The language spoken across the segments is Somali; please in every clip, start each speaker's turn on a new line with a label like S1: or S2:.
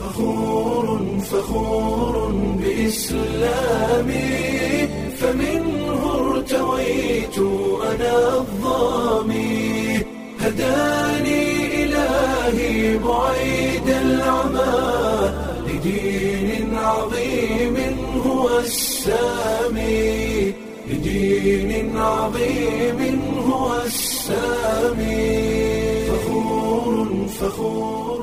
S1: فخور فخور بإسلامي فمنه ارتويت أنا الظامي هداني إلهي بعيد العمى لدين عظيم هو السامي لدين عظيم هو السامي فخور فخور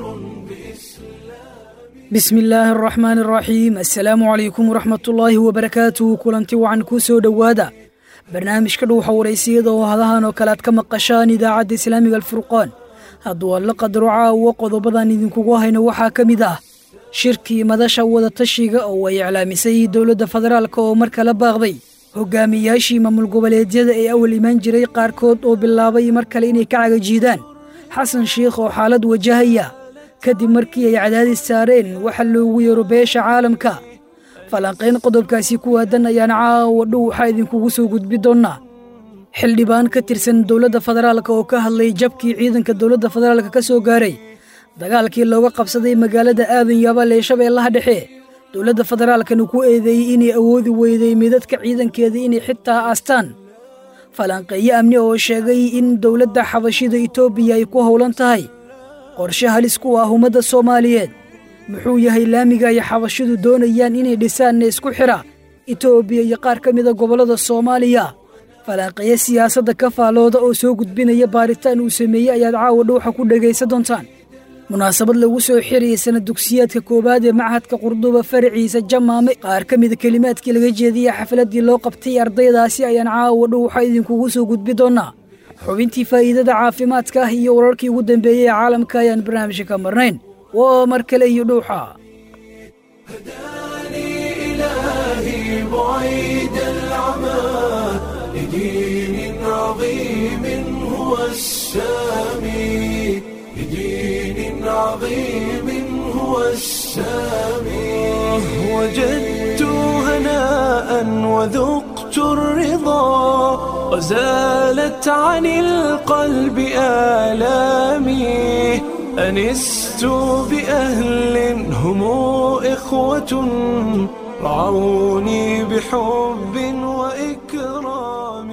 S2: bismi illaahi araxmaan araxiim assalaamu calaykum waraxmatullaahi wabarakaatuhu kulanti wacan kuu soo dhowaada barnaamijka dhuuxa waraysiyada oo hadahan oo kale aad ka maqashaan idaacadda islaamiga alfurqaan hadduu alla qadaro caawo qodobadan idinkugu hayno waxaa ka mid ah shirkii madasha wadatashiga oo ay iclaamisay dowladda federaalk oo mar kala baaqday hogaamiyaashii maamul goboleedyada ee awal imaan jiray qaarkood oo bilaabay mar kale inay ka cagajiidaan xasan shiikh oo xaalad wajahaya kadib markii ay cadaadis saareen waxa loogu yeero beesha caalamka falanqayn qodobkaasi ku waadan ayaan caawa dhow waxaa idinkugu soo gudbi doonnaa xildhibaan ka tirsan dowladda federaalk oo ka hadlay jabkii ciidanka dowladda federaalk ka soo gaaray dagaalkii looga qabsaday magaalada aadan yaabal ee shabeellaha dhexe dowladda federaalkana ku eedeeyey inay awoodi weyday midadka ciidankeeda inay xitaa aastaan falanqeeyo amni oo sheegay in dowladda xabashida etoobiya ay ku howlan tahay qorshe halis ku ah ummadda soomaaliyeed muxuu yahay laamiga ay xabashidu doonayaan inay dhisaanna isku xidha etoobiya iyo qaar ka mida gobollada soomaaliya falanqeeyo siyaasadda ka faalooda oo soo gudbinaya baaritaan uu sameeyey ayaad caawa dhowxa ku dhegaysan doontaan munaasabad lagu soo xirayay sana dugsiyaadka koowaad ee machadka qurduba faraciisa jamaame qaar ka mida kelimaadkii laga jeediyey xafladdii loo qabtay ardaydaasi ayaan caawa dhow waxaa idinkugu soo gudbi doonnaa xubintii faa'iidada caafimaadka ah iyo wararkii ugu dambeeyey ee caalamka ayaan barnaamijka ka marnayn waa mar kale iyo dhuuxa
S1: إلهي بعيد العمى لدين عظيم هو السامي لدين عظيم هو السامي وجدت هناء وذقت الرضا وزالت عن القلب آلامي أنست بأهل هم إخوة رعوني بحب وإكرام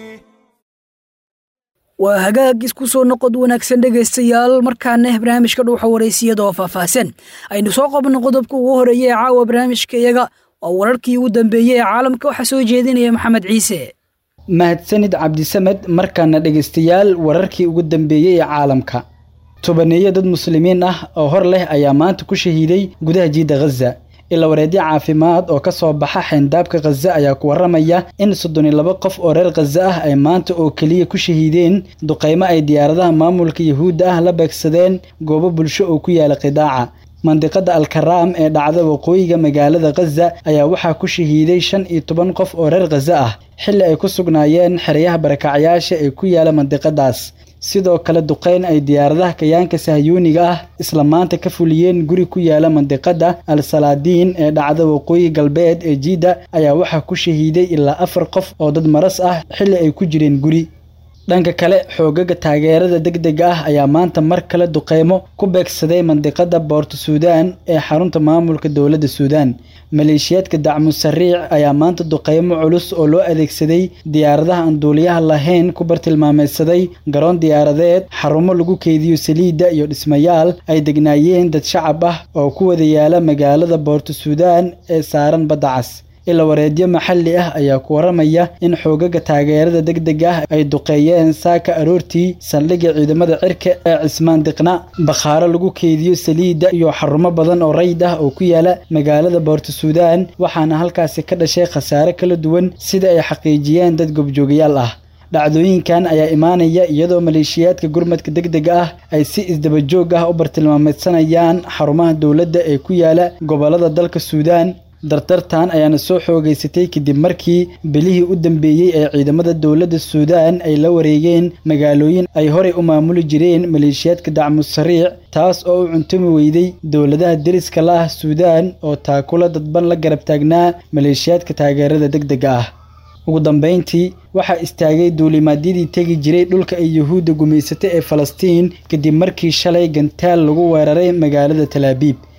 S2: waa hagaag isku soo noqod wanaagsan dhegaystayaal markaana barnaamijka dhuuxa waraysiyada oo faahfaahsan aynu soo qabno qodobka ugu horeeya ee caawa barnaamijka iyaga waa wararkii ugu dambeeyey ee caalamka waxaa soo jeedinaya maxamed ciise
S3: mahadsanid cabdisamed markaana dhegaystayaal wararkii ugu dambeeyey ee caalamka tobaneeyo dad muslimiin ah oo hor leh ayaa maanta ku shahiiday gudaha jiidda khaza ila wareedyo caafimaad oo ka soo baxa xeyndaabka khaza ayaa ku warramaya in soddon iyo laba qof oo reer khaza ah ay maanta oo keliya ku shahiideen duqaymo ay diyaaradaha maamulka yuhuudda ah la beegsadeen goobo bulsho oo ku yaala qidaaca mandiqada alkaraam ee dhacda waqooyiga magaalada khaza ayaa waxaa ku shahiiday shan iyo toban qof oo reer khaza ah xilli ay ku sugnaayeen xeryaha barakacyaasha ee ku yaala mandiqadaas sidoo kale duqayn ay diyaaradaha kayaanka sahyuuniga ah isla maanta ka fuliyeen guri ku yaala mandiqada al salaadiin ee dhacda waqooyi galbeed ee jiidda ayaa waxaa ku shahiiday ilaa afar qof oo dad maras ah xilli ay ku jireen guri dhanka kale xoogaga taageerada degdega ah ayaa maanta mar kale duqeymo ku beegsaday mandiqada boorto suudaan ee xarunta maamulka dowladda suudaan maleeshiyaadka dacmu sariic ayaa maanta duqeymo culus oo loo adeegsaday diyaaradaha aan duuliyaha lahayn ku bartilmaameedsaday garoon diyaaradeed xarumo lagu keydiyo saliidda iyo dhismayaal ay degnaayeen dad shacab ah oo ku wada yaala magaalada boorto suudaan ee saaran badda cas ila wareedyo maxalli ah ayaa ku warramaya in xoogaga taageerada degdega ah ay duqeeyeen saaka aroortii saldhigga ciidamada cirka ee cismaan diqna bakhaaro lagu keydiyo saliidda iyo xarumo badan oo rayd ah oo ku yaala magaalada boorto suudaan waxaana halkaasi ka dhashay khasaare kala duwan sida ay xaqiijiyeen dad gobjoogayaal ah dhacdooyinkan ayaa imaanaya iyadoo maleeshiyaadka gurmadka degdega ah ay si isdabajoog ah u bartilmaameedsanayaan xarumaha dowladda ee ku yaala gobollada dalka suudaan dardartan ayaana soo xoogaysatay kadib markii bilihii u dambeeyey ee ciidamada dowladda suudaan ay la wareegeen magaalooyin ay horey u maamuli jireen maleeshiyaadka dacmu sariic taas oo u cuntumi weyday dowladaha deriska la ah suudaan oo taakula dadban la garab taagnaa maleeshiyaadka taageerada degdega ah ugu dambayntii waxaa istaagay duulimaadyadii tegi jiray dhulka ay yuhuudda gumaysatay ee falastiin kadib markii shalay gantaal lagu weeraray magaalada talaabiib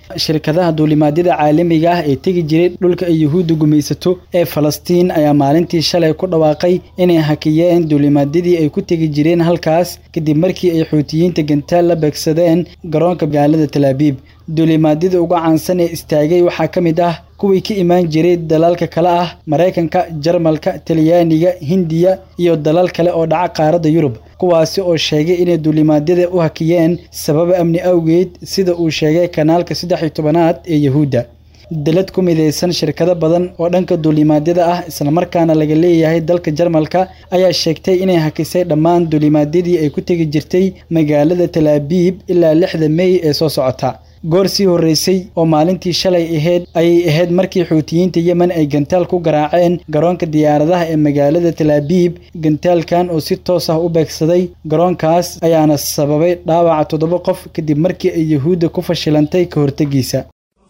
S3: shirkadaha duulimaadyada caalamiga ah ee tegi jiray dhulka ay yuhuudda gumaysato ee falastiin ayaa maalintii shalay ku dhawaaqay inay hakiyeen duulimaadyadii ay ku tegi jireen halkaas kadib markii ay xuutiyiinta gantaal la beegsadeen garoonka magaalada talaabiib duulimaadyada uga caansan ee istaagay waxaa ka mid ah kuwii ka imaan jiray dalalka kale ah maraykanka jarmalka talyaaniga hindiya iyo dalal kale oo dhaca qaaradda yurub kuwaasi oo sheegay inay duulimaadyada u hakiyeen sababa amni awgeed sida uu sheegay kanaalka saddex iyo tobanaad ee yahuudda dalad ku midaysan shirkado badan oo dhanka duulimaadyada ah islamarkaana laga leeyahay dalka jarmalka ayaa sheegtay inay hakisay dhammaan duulimaadyadii ay ku tegi jirtay magaalada talaabiib ilaa lixda mey ee soo socota goor sii horreysay oo maalintii shalay ahayd ayay ahayd markii xuutiyiinta yemen ay gantaal ku garaaceen garoonka diyaaradaha ee magaalada talaabiib gantaalkan oo si toos ah u beegsaday garoonkaas ayaana sababay dhaawaca toddoba qof kadib markii ay yuhuudda ku fashilantay ka hortegiisa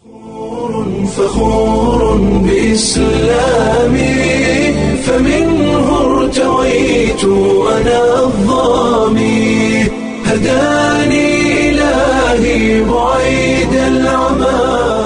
S1: فخور بإسلامي فمنه ارتويت أنا الظامي هداني إلهي بعيد العمى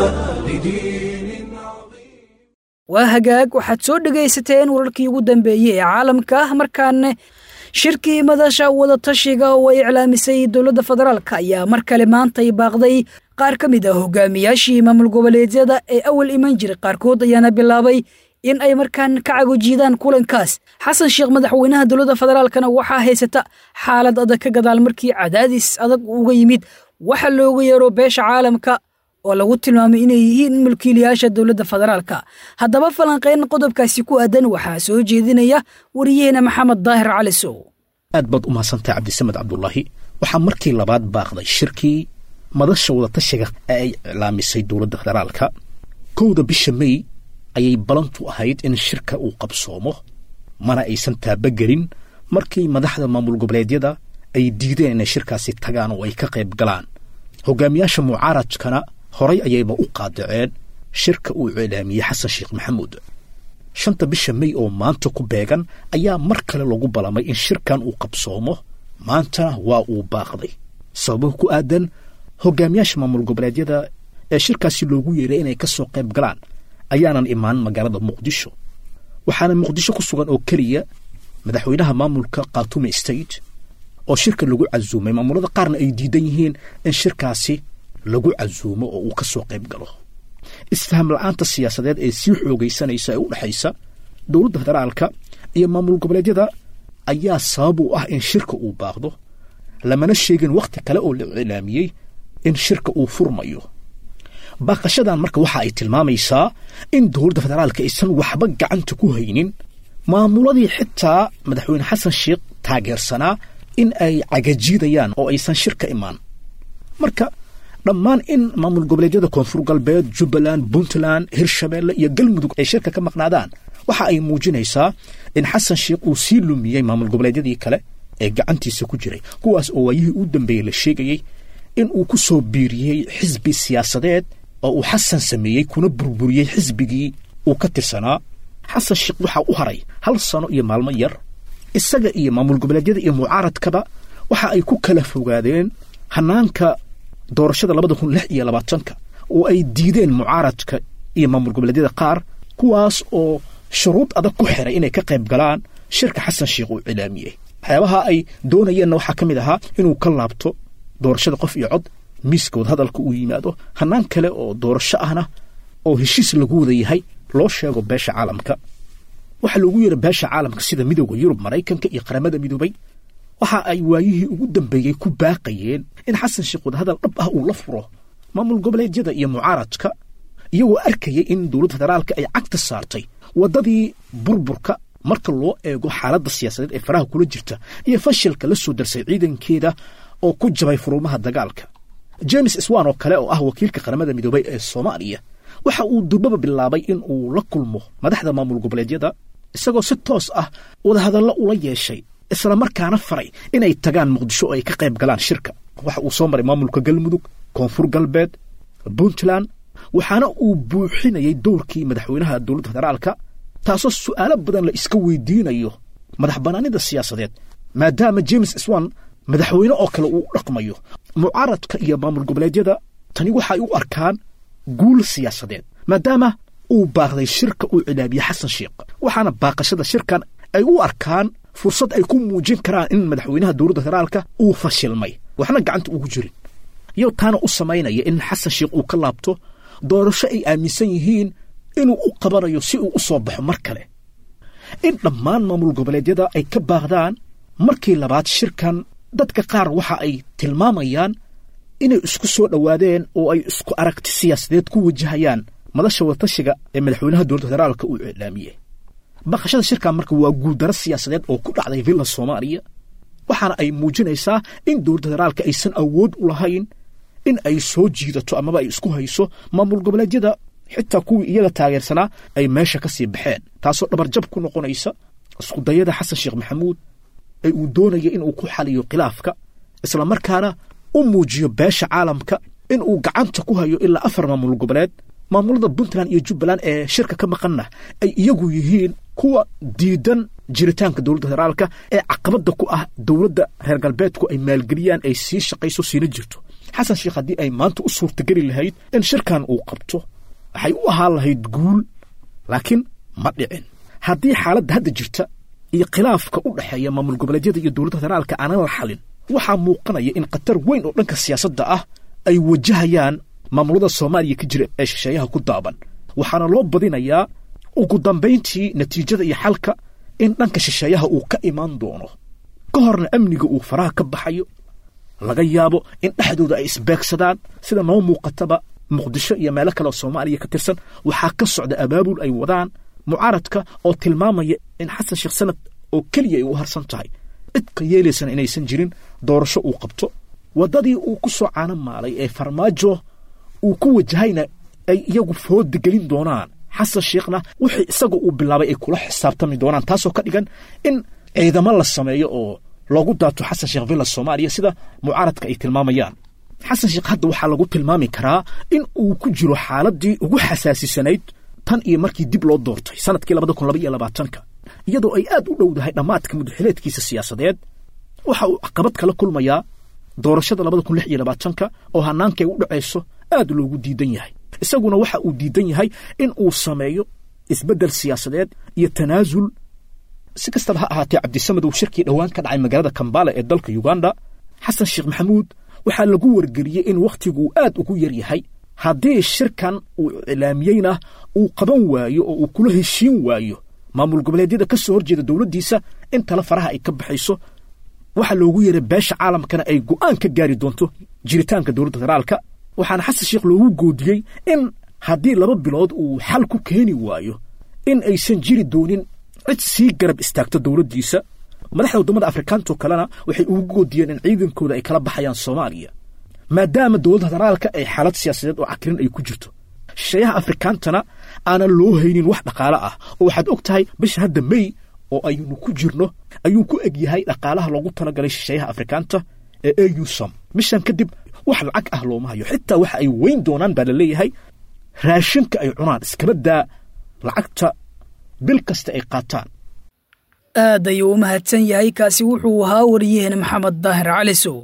S1: لدين عظيم
S2: waa hagaag waxaad soo dhegaysateen wararkii ugu dambeeyey ee caalamka ah markaana shirkii madasha wadatashiga oo ay iclaamisay dowladda federaalka ayaa mar kale maantay baaqday qaar ka mid ah hogaamiyaashii maamul goboleedyada ee awal iman jiray qaarkood ayaana bilaabay in ay markaan ka cagojiidaan kulankaas xasan sheekh madaxweynaha dowladda federaalkana waxaa haysata xaalad adag ka gadaal markii cadaadis adag uga yimid waxa looga yeero beesha caalamka oo lagu tilmaamay inay yihiin mulkiilayaasha dowladda federaalka haddaba falanqeyn qodobkaasi ku aadan waxaa soo jeedinaya wariyaheena maxamed daahir cali sow
S4: aad baad u mahadsantahay cabdisamed cabdulaahi waxaa markii labaad baaqday shirkii madasha wadatashiga ee ay iclaamisay dowladda federaalka kowda bisha mey ayay balantu ahayd in shirka uu qabsoomo mana aysan taabagelin markii madaxda maamul goboleedyada ay diideen inay shirkaasi tagaan oo ay ka qayb galaan hogaamiyaasha mucaaradkana horay ayayba u qaadaceen shirka uu iclaamiyey xasan sheekh maxamuud shanta bisha mey oo maanta ku beegan ayaa mar kale lagu balamay in shirkan uu qabsoomo maantana waa uu baaqday sababo ku aadan hogaamiyaasha maamul goboleedyada ee shirkaasi loogu yeeray inay ka soo qayb galaan ayaanan imaan magaalada muqdisho waxaana muqdisho ku sugan oo keliya madaxweynaha maamulka khaatume state oo shirka lagu casuumay maamulada qaarna ay diidan yihiin in shirkaasi lagu casuumo oo uu ka soo qayb galo isfaham la-aanta siyaasadeed ee sii xoogaysanaysa ee u dhexaysa dowladda federaalka iyo maamul goboleedyada ayaa sabab u ah in shirka uu baaqdo lamana sheegin wakhti kale oo la iclaamiyey in shirka uu furmayo baaqashadan marka waxa ay tilmaamaysaa in dowladda federaalka aysan waxba gacanta ku haynin maamuladii xitaa madaxweyne xasan sheekh taageersanaa in ay cagajiidayaan oo aysan shirka imaan marka dhammaan in maamul goboleedyada koonfur galbeed jubbaland puntland hirshabeelle iyo galmudug ay shirka ka maqnaadaan waxa ay muujinaysaa in xasan sheekh uu sii lumiyey maamul goboleedyadii kale ee gacantiisa ku jiray kuwaas oo waayihii u dambeeyey la sheegayey in uu ku soo biiriyey xisbi siyaasadeed oo uu xasan sameeyey kuna burburiyey xisbigii uu ka tirsanaa xasan sheekh waxaa u haray hal sano iyo maalmo yar isaga iyo maamul goboleedyada iyo mucaaradkaba waxa ay ku kala fogaadeen hanaanka doorashada labada kun lix iyo labaatanka oo ay diideen mucaaradka iyo maamul goboleedyada qaar kuwaas oo shuruud adag ku xiray inay ka qayb galaan shirka xasan sheekh uu cilaamiyey waxyaabaha ay doonayeenna waxaa ka mid ahaa inuu ka laabto doorashada qof iyo cod miiska wadahadalka uu yimaado hanaan kale oo doorasho ahna oo heshiis lagu wada yahay loo sheego beesha caalamka waxaa loogu yeera beesha caalamka sida midooda yurub maraykanka iyo qaramada midoobay waxa ay waayihii ugu dambeeyey ku baaqayeen in xasan sheekh wadahadal dhab ah uu la furo maamul goboleedyada iyo mucaaradka iyagoo arkayay in dowladda federaalka ay cagta saartay waddadii burburka marka loo eego xaaladda siyaasadeed ee faraha kula jirta iyo fashilka la soo darsay ciidankeeda oo ku jabay furuumaha dagaalka james swan oo kale oo ah wakiilka qaramada midoobay ee soomaaliya waxa uu durbaba bilaabay in uu la kulmo madaxda maamul goboleedyada isagoo si toos ah wadahadallo ula yeeshay isla markaana faray inay tagaan muqdisho oo ay ka qayb galaan shirka waxa uu soo maray maamulka galmudug koonfur galbeed puntland waxaana uu buuxinayay dowrkii madaxweynaha dowladda federaalka taasoo su'aalo badan la iska weydiinayo madax bannaanida siyaasadeed maadaama james swan madaxweyne oo kale uu dhaqmayo mucaaradka iyo maamul goboleedyada tani waxay u arkaan guul siyaasadeed maadaama uu baaqday shirka uu cilaabiyey xasan sheekh waxaana baaqashada shirkan ay u arkaan fursad ay ku muujin karaan in madaxweynaha dowladda federaalka uu fashilmay waxna gacanta ugu jirin iyo taana u samaynaya in xasan sheekh uu ka laabto doorasho ay aaminsan yihiin inuu u qabanayo si uu u soo baxo mar kale in dhammaan maamul goboleedyada ay ka baaqdaan markii labaad shirkan dadka qaar waxa ay tilmaamayaan inay isku soo dhowaadeen oo ay isku aragti siyaasadeed ku wajahayaan madasha wadatashiga ee madaxweynaha dowladda federaalka uu iclaamiyey baqashada shirkan marka waa guuldaro siyaasadeed oo ku dhacday villa soomaaliya waxaana ay muujinaysaa in dowladda federaalka aysan awood u lahayn in ay soo jiidato amaba ay isku hayso maamul goboleedyada xitaa kuwii iyaga taageersanaa ay meesha ka sii baxeen taasoo dhabarjab ku noqonaysa iskudayada xasan sheekh maxamuud ee uu doonaya inuu ku xaliyo khilaafka islamarkaana u muujiyo beesha caalamka in uu gacanta ku hayo ilaa afar maamul goboleed maamulada puntland iyo jubbaland ee shirka ka maqanna ay iyagu yihiin kuwa diidan jiritaanka dowladda federaalka ee caqabadda ku ah dowladda reer galbeedku ay maalgeliyaan ay sii shaqayso siina jirto xasan sheekh haddii ay maanta u suurtageli lahayd in shirkan uu qabto waxay u ahaan lahayd guul laakiin ma dhicin haddii xaaladda hadda jirta iyo khilaafka u dhexeeya maamul goboleedyada iyo dowladda federaalka aanan la xalin waxaa muuqanaya in khatar weyn oo dhanka siyaasadda ah ay wajahayaan maamulada soomaaliya ka jira ee shisheeyaha ku daaban waxaana loo badinayaa ugu dambayntii natiijada iyo xalka in dhanka shisheeyaha uu ka imaan doono ka horna amniga uu faraha ka baxayo laga yaabo in dhexdooda ay isbeegsadaan sida noo muuqataba muqdisho iyo meelo kale oo soomaaliya ka tirsan waxaa ka socda abaabul ay wadaan mucaaradka oo tilmaamaya in xasan sheekh sanad oo keliya ay u harsan tahay cidka yeelaysana inaysan jirin doorasho uu qabto waddadii uu ku soo caano maalay ee farmaajo uu ku wajahayna ay iyagu fooda gelin doonaan xasan sheekhna wixii isaga uu bilaabay ay kula xisaabtami doonaan taasoo ka dhigan in ciidamo la sameeyo oo loogu daato xasan sheekh villa soomaaliya sida mucaaradka ay tilmaamayaan xasan sheekh hadda waxaa lagu tilmaami karaa in uu ku jiro xaaladii ugu xasaasisanayd tan iyo markii dib loo doortay sanadkii labada kun laba iyo labaatanka iyadoo ay aad u dhowdahay dhammaadka mudaxileedkiisa siyaasadeed waxa uu caqabad kala kulmayaa doorashada labada kun lix iyo labaatanka oo hannaankay u dhacayso aad loogu diidan yahay isaguna waxa uu diidan yahay in uu sameeyo isbeddel siyaasadeed iyo tanaasul si kastaba ha ahaatee cabdisamed uu shirkii dhowaan ka dhacay magaalada kambala ee dalka uganda xasan sheekh maxamuud waxaa lagu wargeliyey in wakhtiguu aad ugu yar yahay haddii shirkan uu iclaamiyeyna uu qaban waayo oo uu kula heshiin waayo maamul goboleedyada ka soo horjeeda dowladdiisa in tala faraha ay ka baxayso waxaa loogu yeeray beesha caalamkana ay go'aan ka gaari doonto jiritaanka dowladda federaalka waxaana xasan sheekh loogu goodiyey in haddii laba bilood uu xal ku keeni waayo in aysan jiri doonin cid sii garab istaagto dowladdiisa madaxda waddamada afrikaantoo kalena waxay ugu goodiyeen in ciidankooda ay kala baxayaan soomaaliya maadaama dowladda federaalka ay xaalad siyaasadeed oo cakirin ay ku jirto shisheeyaha afrikaantana aanan loo haynin wax dhaqaale ah oo waxaad og tahay bisha hadda mey oo aynu ku jirno ayuu ku eg yahay dhaqaalaha loogu talagalay shisheeyaha afrikaanta ee eusom bishan kadib wax lacag ah looma hayo xitaa waxa ay weyn doonaan baa la leeyahay raashinka ay cunaan iskaba daa lacagta bil kasta ay qaataan
S2: aad ayuu u mahadsan yahay kaasi wuxuu ahaa wariyaheen maxamed daahir calisow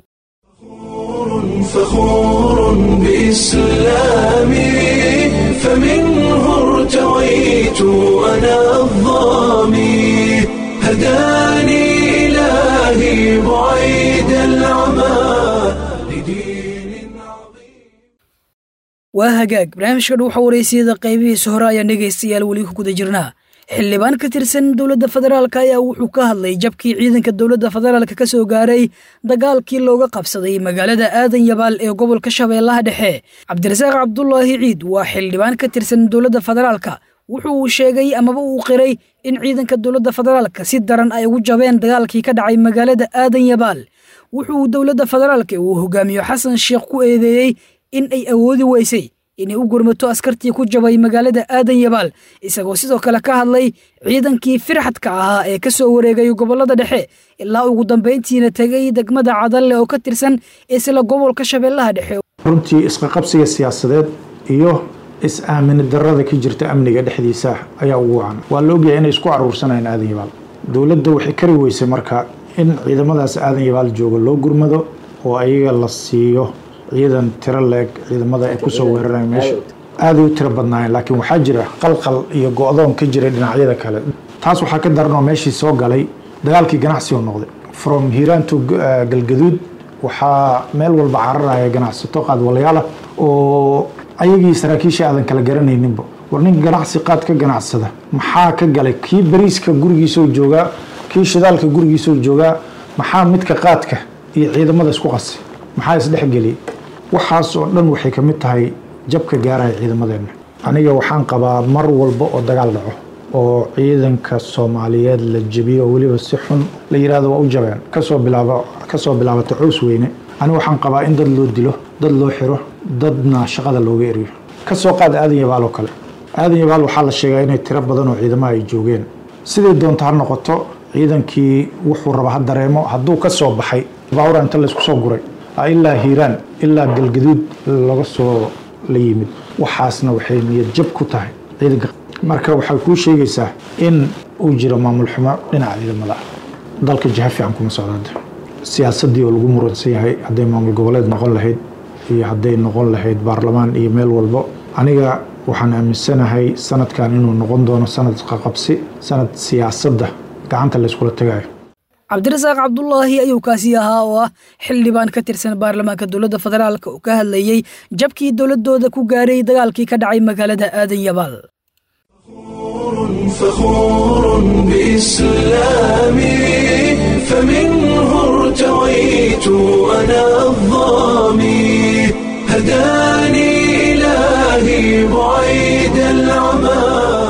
S1: فخور بإسلامي فمنه ارتويت أنا الظامي هداني إلهي بعيد العمى لدين عظيم
S2: waa hagaag barnaamijka dhuuxa waraysiyada qaybihiisa hore ayaan dhegaystayaal weli ku guda jirnaa xildhibaan ka tirsan dowladda federaalk ayaa wuxuu ka hadlay jabkii ciidanka dowladda federaalk ka soo gaaray dagaalkii looga qabsaday magaalada aadan yabaal ee gobolka shabeellaha dhexe cabdirasaaq cabdulaahi ciid waa xildhibaan ka tirsan dowladda federaalka wuxuu uu sheegay amaba uu qiray in ciidanka dowladda federaalka si daran ay ugu jabeen dagaalkii ka dhacay magaalada aadan yabaal wuxuu dowladda federaalka uu hogaamiyo xasan sheekh ku eedeeyey in ay awoodi weysay inay u gurmato askartii ku jabay magaalada aadan yabaal isagoo sidoo kale ka hadlay ciidankii firxadka ahaa ee ka soo wareegay gobollada dhexe ilaa ugu dambayntiina tegay degmada cadalle oo ka tirsan isla gobolka shabeellaha dhexe
S5: runtii isqaqabsiga siyaasadeed iyo is-aamini darada ka jirta amniga dhexdiisa ayaa ugu wacan waa la ogyahay inay isku caruursanayaan aadan yabaal dowladda waxay kari weysay marka in ciidamadaas aadan yabaal jooga loo gurmado oo ayaga la siiyo ciidan tiro leeg ciidamada ay kusoo weerareen meesha aaday u tiro badnaayeen laakiin waxaa jira qalqal iyo go-doon ka jiray dhinacyada kale taas waxaa ka daranoo meeshii soo galay dagaalkii ganacsi oo noqday from hiiraan to galgaduud waxaa meel walba cararaya ganacsato qaadwalayaala oo ayagii saraakiishii aadan kala garanayninba war nin ganacsi qaad ka ganacsada maxaa ka galay kii bariiska gurigiisoo joogaa kii shidaalka gurigiisoo joogaa maxaa midka qaadka iyo ciidamada isku qasay maxaa isdhexgeliyay waxaas oo dhan waxay ka mid tahay jabka gaaraya ciidamadeenna aniga waxaan qabaa mar walba oo dagaal dhaco oo ciidanka soomaaliyeed la jebiyo oo weliba si xun la yidhahdo waa u jabeen kasoo bilaabo kasoo bilaabata cows weyne aniga waxaan qabaa in dad loo dilo dad loo xiro dadna shaqada looga eriyo kasoo qaad aadan yabaal oo kale aadan yabaal waxaa la sheegaa inay tiro badan oo ciidamaha ay joogeen siday doonta ha noqoto ciidankii wuxuu raba ha dareemo hadduu ka soo baxay baawra inta laysku soo guray ilaa hiiraan ilaa galgaduud laga soo la yimid waxaasna waxay niyad jab ku tahay ciidanka marka waxay kuu sheegaysaa in uu jiro maamul xumo dhinaca ciidamada ah dalka jiha fiican kuma socdaada siyaasadii oo lagu muransan yahay hadday maamul goboleed noqon lahayd iyo hadday noqon lahayd baarlamaan iyo meel walbo aniga waxaan aaminsanahay sanadkan inuu noqon doono sanad qaqabsi sanad siyaasadda gacanta layskula tagayo
S2: cabdirasaaq cabdulaahi ayuu kaasi ahaa oo ah xildhibaan ka tirsan baarlamaanka dowladda federaalk oo ka hadlayey jabkii dowladooda ku gaaray dagaalkii ka dhacay magaalada aadan yabaal
S1: فخور بإسلامي فمنه ارتويت أنا الظامي هداني إلهي بعيد العمى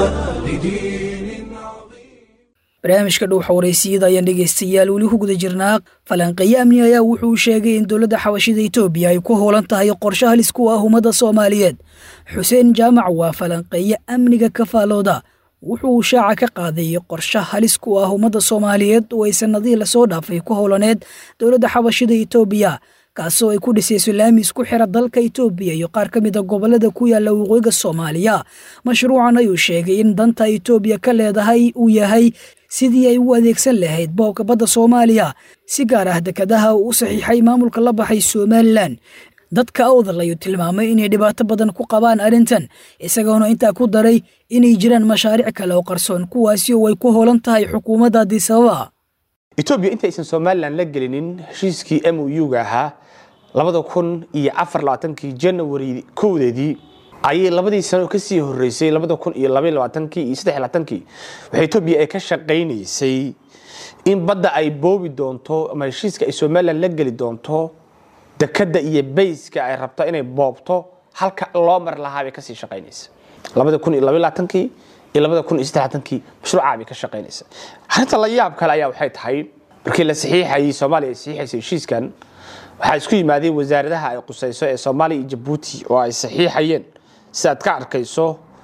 S1: لدين عظيم
S2: barnaamijka dhowxa waraysiyada ayaan dhegaystayaal weli ku guda jirnaa falanqeeye amni ayaa wuxuu sheegay in dowladda xabashida etoobiya ay ku hoolan tahay qorshe halis ku ah ummadda soomaaliyeed xuseen jaamac waa falanqeeye amniga kafaalooda wuxuu shaaca ka qaaday qorshe halis ku ah ummadda soomaaliyeed oo ay sannadihii lasoo dhaafay ku howlaneed dowladda xabashida etoobiya kaasoo ay ku dhisayso laami isku xira dalka etoobiya iyo qaar ka mida gobollada ku yaalla waqooyiga soomaaliya mashruucan ayuu sheegay in danta etoobiya ka leedahay uu yahay sidii ay u adeegsan lahayd boobka badda soomaaliya si gaar ah dekadaha uu u saxiixay maamulka la baxay somalilan dadka awdal ayuu tilmaamay inay dhibaato badan ku qabaan arrintan isagoona intaa ku daray inay jiraan mashaariic kale oo qarsoon kuwaasi oo ay ku hoolan tahay xukuumadda adisababa
S6: etoobiya intaysan somalilan la gelinin heshiiskii m o u-ga ahaa labada kun iyo afar labaatankii janawari kowdeedii ayay labadii sano kasii horeysay labada kun iyo labaiy labaatankii iyo saddex labaatankii waxay etoobiya ay ka shaqaynaysay in badda ay boobi doonto ama heshiiska ay somalilan la geli doonto dekada iyo bayska ay rabto inay boobto halka loo mar lahaa bay kasii shaqaynaysa labada kun iyo labaiy labaatankii iyo labada kun iyo saddex labaatankii mashruucaa bay ka shaqaynaysa arrinta la yaab kale ayaa waxay tahay markii la saxiixayay soomaaliya ay saxiixaysay heshiiskan waxaa isku yimaadeen wasaaradaha ay qusayso ee soomaaliya iyo jabuuti oo ay saxiixayeen sidaad ka arkayso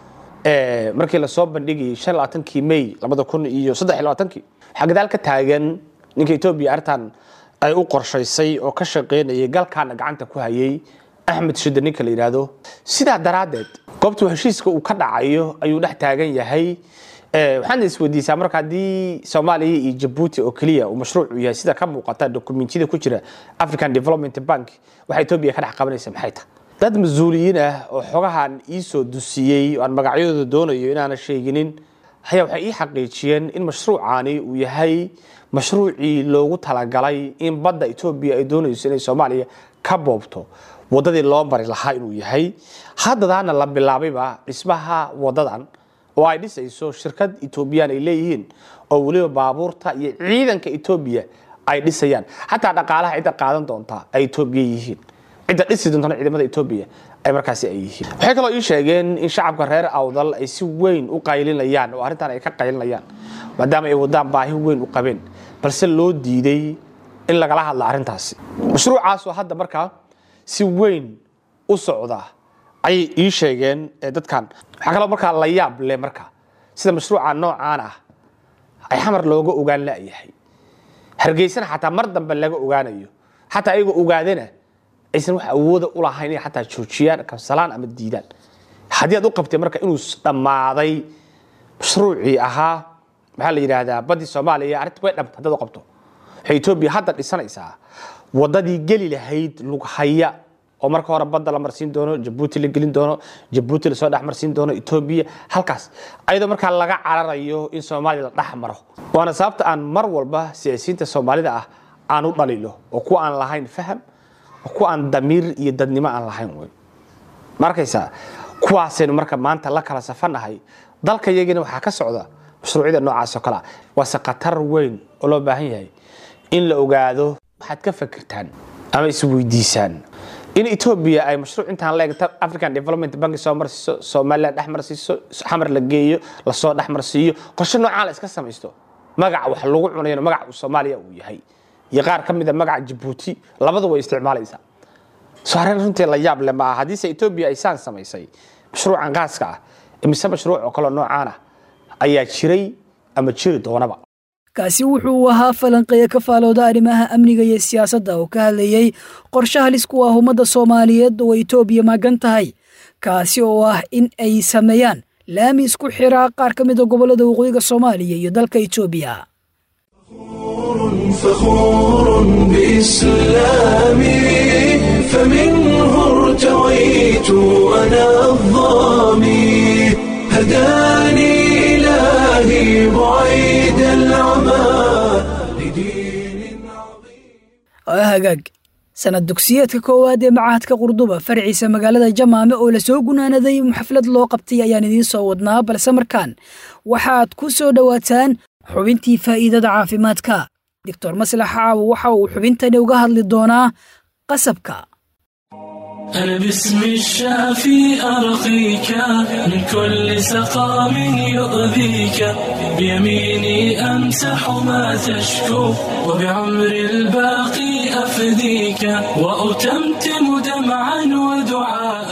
S6: markii lasoo bandhigayay shan labaatankii may labada kun iyo saddex labaatankii waxaa gadaal ka taagan ninka etoobiya arrintan ay u qorshaysay oo ka shaqaynayay galkaana gacanta ku hayay axmed shida ninka la yidhaahdo sidaa daraaddeed goobtuu heshiiska uu ka dhacayo ayuu dhex taagan yahay waxaana isweydiisaa marka haddii soomaaliya iyo jabuuti oo keliya uu mashruucu yahay sida ka muuqata dokumentiyada ku jira african development bank waxa etoobiya ka dhex qabanaysa maxay tahay dad mas-uuliyiin ah oo xogahan ii soo dusiyey oo aan magacyadooda doonayo inaana sheeginin ayaa waxay ii xaqiijiyeen in mashruucaani uu yahay mashruucii loogu talagalay in badda etoobiya ay doonayso inay soomaaliya ka boobto waddadii loo mari lahaa inuu yahay haddadaana la bilaabayba dhismaha waddadan oo ay dhisayso shirkad etoobiyaan ay leeyihiin oo weliba baabuurta iyo ciidanka etoobiya ay dhisayaan xataa dhaqaalaha cidda qaadan doonta ay etoobiya yihiin cidda dhisi doontana ciidamada etoobiya ay markaasi ay yihiin waxay kaloo ii sheegeen in shacabka reer awdal ay si weyn u qaylinayaan oo arrintan ay ka qaylinayaan maadaama ay wadaan baahi weyn u qabeen balse loo diiday in lagala hadla arrintaasi mashruucaasoo hadda markaa si weyn u socda ayay ii sheegeen dadkan waxaa kaloo markaa la yaab leh marka sida mashruuca noocaan ah ay xamar looga ogaan la'yahay hargeysana xataa mar dambe laga ogaanayo xataa ayagoo ogaadana aysan wax awooda u lahayn inay xataa joojiyaan kabsalaan ama diidaan haddii aad u qabtay marka inuu dhammaaday mashruucii ahaa maxaa la yidhaahdaa baddii soomaaliya arrinta way dhamta haddaad u qabto waxay etoobiya hadda dhisanaysaa waddadii geli lahayd lughaya oo marka hore badda la marsiin doono jabuuti la gelin doono jabuuti lasoo dhex marsiin doono etoobiya halkaas ayadoo markaa laga cararayo in soomaaliya la dhex maro waana sababta aan mar walba siyaasiyiinta soomaalida ah aan u dhalilo oo kuwa aan lahayn faham oo kuwa aan damiir iyo dadnimo aan lahayn wey ma arkaysaa kuwaasaynu marka maanta la kala safanahay dalka iyagina waxaa ka socda mashruucyada noocaas oo kale ah waase khatar weyn oo loo baahan yahay in la ogaado waxaad ka fakirtaan ama isweydiisaan in etoobiya ay mashruuc intaan la eegta african development bank soo marsiiso somaliland dhex marsiiso xamar la geeyo lasoo dhex marsiiyo qorshe noocaan la iska samaysto magaca wax lagu cunayno magaca soomaaliya uu yahay iyo qaar ka mid a magaca jabuuti labadu way isticmaalaysaa soo arrin runtii la yaab leh ma aha haddiise etoobiya ay saan samaysay mashruucan gaaska ah imise mashruuc oo kaloo noocaan ah ayaa jiray ama jiri doonaba
S2: kaasi wuxuu ahaa falanqeeya ka faalooda arrimaha amniga iyo siyaasadda oo ka hadlayey qorshe halis ku ah ummadda soomaaliyeed oo etoobiya magan tahay kaasi oo ah in ay sameeyaan laami isku xiraa qaar ka mid a gobollada waqooyiga soomaaliya iyo dalka etoobiya
S1: فخور بإسلامي فمنه ارتويت أنا الظامي هداني إلهي بعيد العمى لدين عظيم
S2: waa hagaag sanad dugsiyeedka koowaad ee machadka qurduba farciisa magaalada jamaame oo lasoo gunaanaday xaflad loo qabtay ayaan idiin soo wadnaa balse markaan waxaad ku soo dhowaataan xubintii faa'iidada caafimaadka doctor maslax caawo waxa uu xubintani uga hadli doonaa qasabka
S7: أنا باسم الشافي أرقيك من كل سقام يؤذيك بيميني أمسح ما تشكو وبعمر الباقي أفديك وأتمتم دمعا ودعاء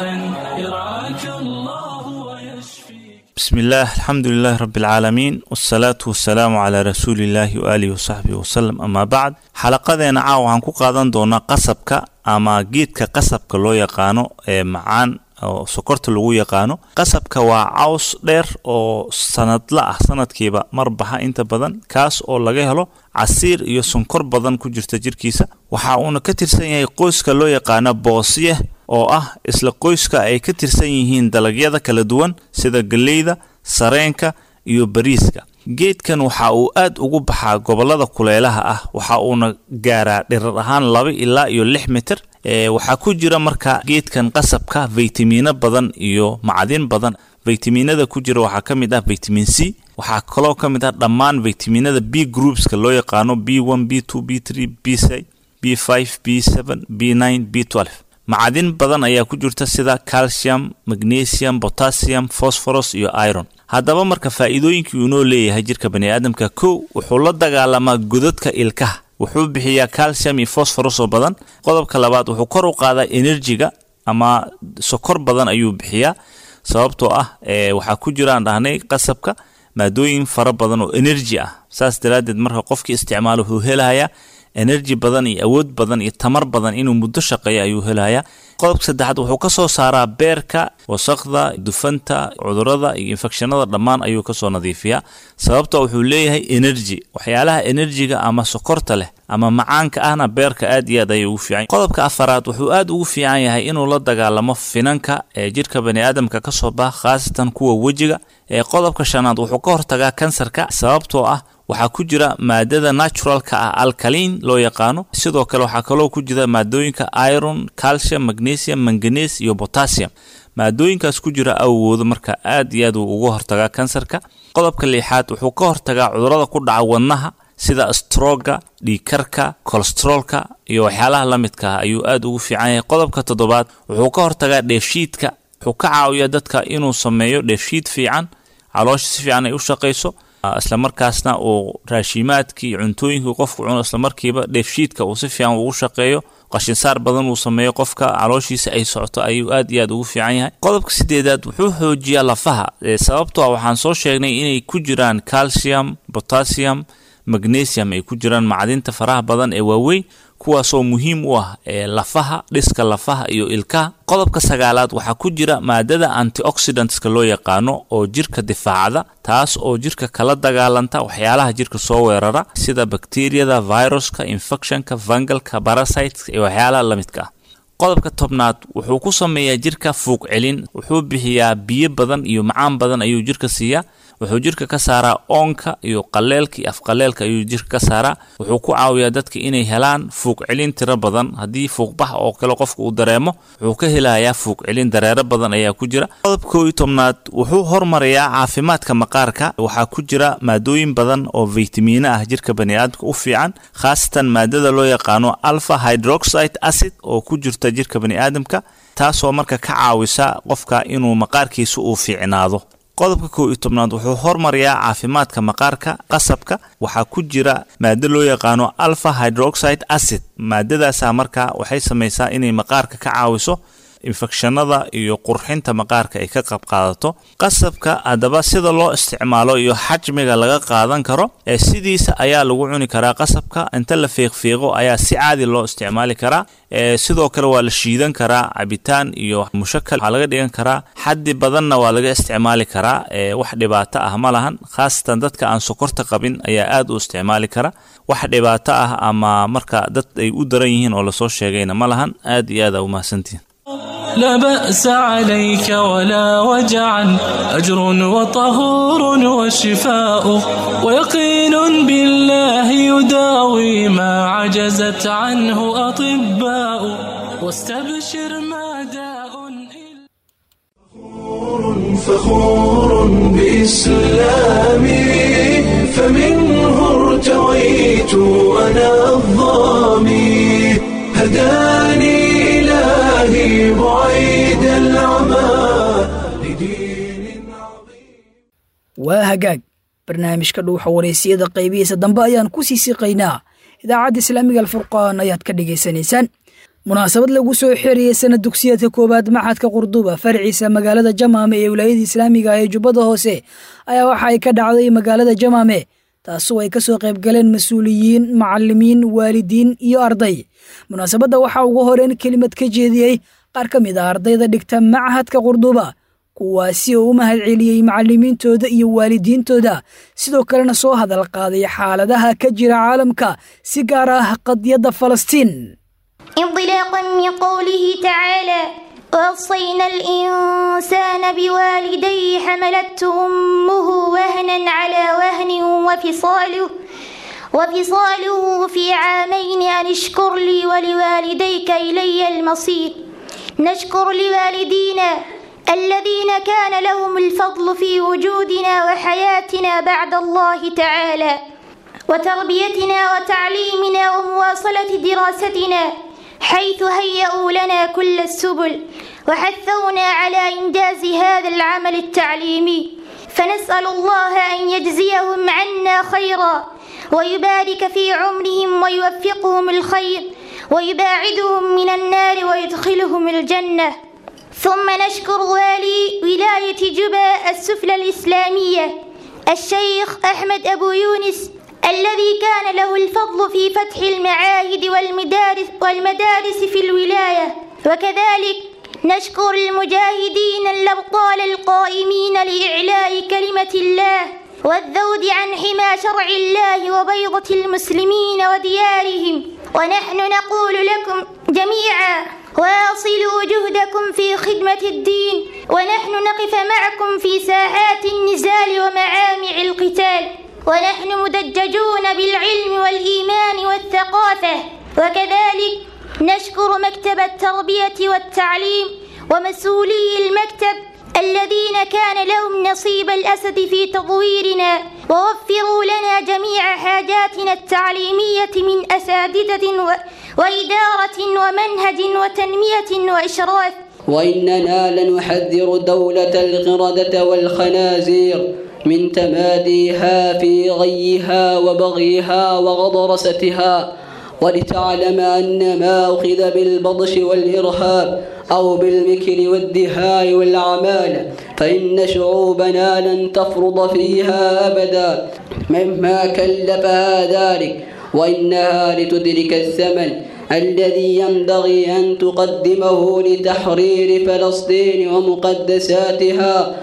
S7: يرعاك الله ويشفيك
S8: بسم الله الحمد لله رب العالمين والصلاة والسلام على رسول الله وآله وصحبه وسلم أما بعد xalaqadeena caawa waxaan ku qaadan doonaa qasabka ama geedka qasabka loo yaqaano ee macaan oo sokorta lagu yaqaano qasabka waa caws dheer oo sanadla ah sanadkiiba mar baxa inta badan kaas oo laga helo casiir iyo sonkor badan ku jirta jirkiisa waxa uuna ka tirsan yahay qoyska loo yaqaano boosye oo ah isla qoyska ay ka tirsan yihiin dalagyada kala duwan sida galleyda sareenka iyo bariiska geedkan waxa uu aad ugu baxaa gobollada kuleelaha ah waxa uuna gaaraa dhirar ahaan laba ilaa iyo lix mitir waxaa ku jira marka geedkan qasabka faytamiino badan iyo macdin badan faytamiinada ku jira waxaa ka mid ah vitamin c waxaa kaloo ka mid ah dhammaan faytamiinada b groupska loo yaqaano b one b two b three b c b five b seven b nine b twelve macdin badan ayaa ku jirta sida calcium magnesium potassium phosphorus iyo iron haddaba marka faa'iidooyinkii uu noo leeyahay jirka baniaadamka kow wuxuu la dagaalamaa godadka ilkaha wuxuu bixiyaa calcium iyo phosphorus oo badan qodobka labaad wuxuu kor u qaadaa enerjiga ama sokor badan ayuu bixiyaa sababtoo ah waxaa ku jiraan dhahnay qasabka maadooyin fara badan oo enerji ah saas daraaddeed marka qofkii isticmaalo wuxuu helahayaa enerji badan iyo awood badan iyo tamar badan inuu muddo shaqeeyo ayuu helayaa qodobka saddexaad wuxuu ka soo saaraa beerka wasaqda dufanta cudurada iyo infekshanada dhammaan ayuu kasoo nadiifiyaa sababta wuxuu leeyahay enerji waxyaalaha enerjiga ama sokorta leh ama macaanka ahna beerka aad iyo aad ayay ugu fiican qodobka afaraad wuxuu aad ugu fiican yahay inuu la dagaalamo finanka ee jirka baniaadamka kasoo baxa khaasatan kuwa wejiga ee qodobka shanaad wuxuu ka hortagaa kansarka sababtoo ah waxaa ku jira maadada naturalka ah alkalin loo yaqaano sidoo kale waxaa kaloo ku jira maadooyinka iron calcium magnesium manganes iyo potassium maadooyinkaas ku jira awoodo marka aad iyo aad uu uga hortagaa kansarka qodobka lixaad wuxuu ka hortagaa cudurada ku dhaca wadnaha sida stroga dhiikarka kolestroolka iyo waxyaalaha la midka ah ayuu aad ugu fiican yahay qodobka toddobaad wuxuu ka hortagaa dheefshiidka wuxuu ka caawiyaa dadka inuu sameeyo dheefshiid fiican caloosha si fiican ay u shaqayso islamarkaasna uu raashimaadkii iyo cuntooyinkii qofku cuno islamarkiiba dheefshiidka uu si fiican ugu shaqeeyo qashinsaar badan uu sameeyo qofka calooshiisa ay socoto ayuu aad iyo aad ugu fiican yahay qodobka sideedaad wuxuu xoojiyaa lafaha sababtoo ah waxaan soo sheegnay inay ku jiraan calcium potassium magnesium ay ku jiraan macdinta faraha badan ee waaweyn kuwaasoo muhiim u ah ee lafaha dhiska lafaha iyo ilkaha qodobka sagaalaad waxaa ku jira maadada antioxidantska loo yaqaano oo jirka difaacda taas oo jirka kala dagaalanta waxyaalaha jirka soo weerara sida bakteriyada viruska infectionka vangalka barasiteska iyo waxyaalaha la midka ah qodobka tobnaad wuxuu ku sameeyaa jirka fuuq celin wuxuu bixiyaa biyo badan iyo macaan badan ayuu jirka siiyaa wuxuu jirka ka saaraa oonka iyo qaleelka iyo afqaleelka ayuu jirka ka saaraa wuxuu ku caawiyaa dadka inay helaan fuuq celin tiro badan haddii fuuqbax oo kale qofka uu dareemo wuxuu ka helayaa fuuq celin dareero badan ayaa ku jira qodobka koo iyo tobnaad wuxuu hormarayaa caafimaadka maqaarka waxaa ku jira maadooyin badan oo faytamiino ah jirka baniaadamka u fiican khaasatan maadada loo yaqaano alpha hydroxide acid oo ku jirta jirka baniaadamka taasoo marka ka caawisa qofka inuu maqaarkiisa uu fiicnaado qodobka kow iyo tobnaad wuxuu hormarayaa caafimaadka maqaarka qasabka waxaa ku jira maado loo yaqaano alpha hydroxide acid maadadaasa marka waxay samaysaa inay maqaarka ka caawiso infekshanada iyo qurxinta maqaarka ay ka qayb qaadato qasabka haddaba sida loo isticmaalo iyo xajmiga laga qaadan karo ee sidiisa ayaa lagu cuni karaa qasabka inta la fiiqfiiqo ayaa si caadi loo isticmaali karaa sidoo kale waa la shiidan karaa cabitaan iyo mushakal waxaa laga dhigan karaa xaddi badanna waa laga isticmaali karaa wax dhibaato ah ma lahan khaasatan dadka aan sokorta qabin ayaa aad u isticmaali kara wax dhibaato ah ama marka dad ay u daran yihiin oo lasoo sheegayna ma lahan aad iyo aad aa umahadsantihin
S7: لا بأس عليك ولا وجعا أجر وطهور وشفاء ويقين بالله يداوي ما عجزت عنه أطباء واستبشر ما داء
S1: فخور بإسلامي فمنه ارتويت أنا الظامي هداني إلهي بعيد العمى لدين عظيم
S2: waa hagaag barnaamijka dhuuxa wareysiyada qaybihiisa dambe ayaan ku sii siqaynaa idaacadda islaamiga alfurqaan ayaad ka dhegaysanaysaan munaasabad lagu soo xeeriyey sanad dugsiyeedka koowaad maxadka qurduba farciisa magaalada jamaame ee wilaayada islaamiga ee jubbada hoose ayaa waxa ay ka dhacday magaalada jamaame taasoo ay ka soo qayb galeen mas-uuliyiin macalimiin waalidiin iyo arday munaasabadda waxaa ugu horeyn kelimad ka jeediyey qaar ka mid ah ardayda dhigta machadka qurduba kuwaasi oo u mahad celiyey macalimiintooda iyo waalidiintooda sidoo kalena soo hadal qaaday xaaladaha ka jira caalamka si gaar ah qadiyadda falastiin
S9: انطلاقا من قوله تعالى ووصينا الإنسان بوالديه حملته أمه وهنا على وهن وفصاله وفصاله في عامين أن اشكر لي ولوالديك إلي المصير نشكر لوالدينا الذين كان لهم الفضل في وجودنا وحياتنا بعد الله تعالى وتربيتنا وتعليمنا ومواصلة دراستنا حيث هيئوا لنا كل السبل وحثونا على إنجاز هذا العمل التعليمي فنسأل الله أن يجزيهم عنا خيرا ويبارك في عمرهم ويوفقهم الخير ويباعدهم من النار ويدخلهم الجنة ثم نشكر والي ولاية جبا السفلى الإسلامية الشيخ أحمد أبو يونس الذي كان له الفضل في فتح المعاهد والمدارس, والمدارس في الولاية وكذلك نشكر المجاهدين الأبطال القائمين لإعلاء كلمة الله والذود عن حمى شرع الله وبيضة المسلمين وديارهم ونحن نقول لكم جميعا واصلوا جهدكم في خدمة الدين ونحن نقف معكم في ساحات النزال ومعامع القتال ونحن مدججون بالعلم والإيمان والثقافة وكذلك نشكر مكتب التربية والتعليم ومسؤولي المكتب الذين كان لهم نصيب الأسد في تطويرنا ووفروا لنا جميع حاجاتنا التعليمية من أساتذة و... وإدارة ومنهج وتنمية وإشراف
S10: وإننا لنحذر دولة القردة والخنازير من تماديها في غيها وبغيها وغضرستها ولتعلم أن ما أخذ بالبطش والإرهاب أو بالمكر والدهاء والأعمال فإن شعوبنا لن تفرض فيها أبدا مما كلفها ذلك وإنها لتدرك الثمن الذي ينبغي أن تقدمه لتحرير فلسطين ومقدساتها